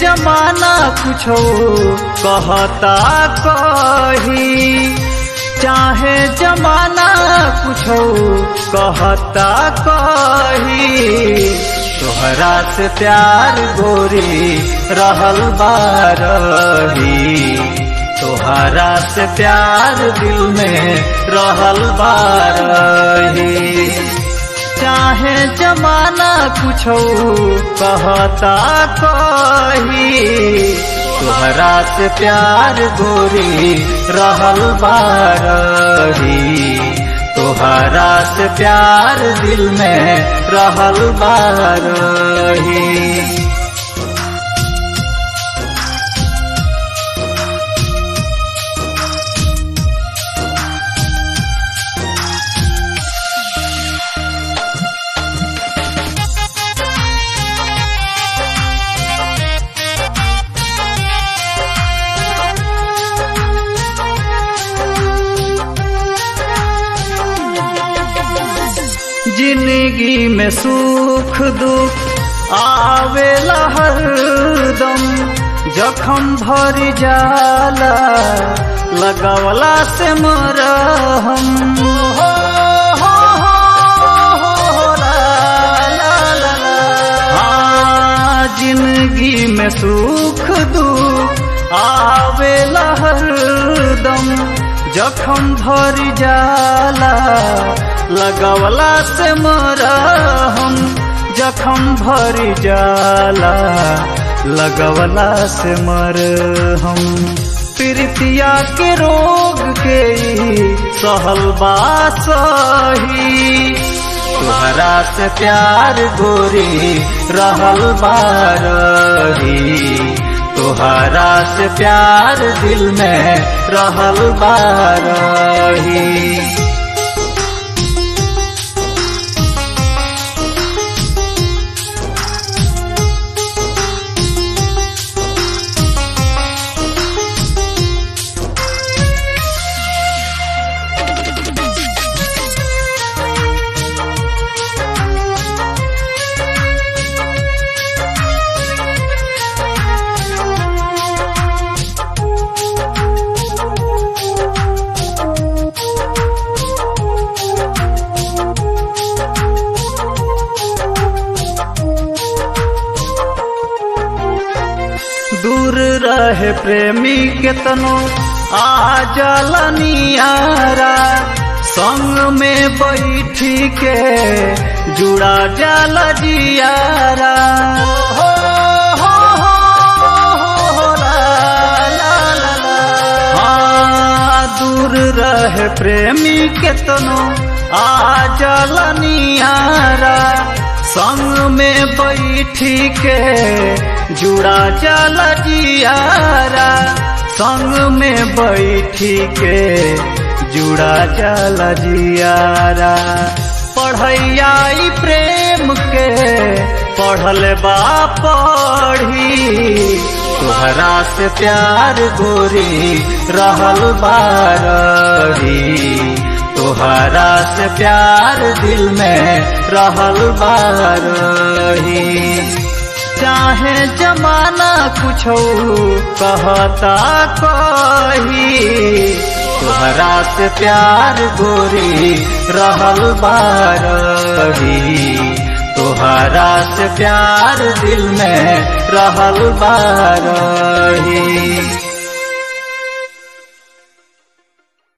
जमाना कुछो कहता कही चाहे जमाना कुछो कहता कही तोहरा से प्यार गोरी रहल बारही तोहरा से प्यार दिल में रहल बारही चाहे जमाना कुछो कहता कही तोहरा से प्यार गोरी रहल बारही तोहरा से प्यार दिल में रहल बारही जिंदगी में सुख दुख आवेला हरदम जखम भर जाला लगावला से मरहम हो, हो, हो, हो, ला, ला, ला, ला। हाँ, जिंदगी में सुख दुख आवेला हरदम जखम भर जाला लगवला से मरहम जखम भर जाला लगवला से मरहम प्रीतिया के रोग के सहल बासही तोहरा से प्यार गोरी रहल बारही तोहरा से प्यार दिल में रहल बारही दूर रहे प्रेमी के तनो आ जलनियारा संग में बैठी के जुड़ा जल जियारा हो, हो, हो, हो, ला, ला, ला, ला। हाँ, दूर रहे प्रेमी के तनो आ जलनियारा संग में बैठी के जुड़ा चल जियारा संग में बैठी के जुड़ा चल जियारा पढ़ैया प्रेम के पढ़ल बा पढ़ी तोहरा से प्यार गोरी रहल बारही तोहरा से प्यार दिल में रहल बारही चाहे जमाना कुछो कहता कही तोहरा से प्यार गोरी रहल बारही तोहरा से प्यार दिल में रहल बारही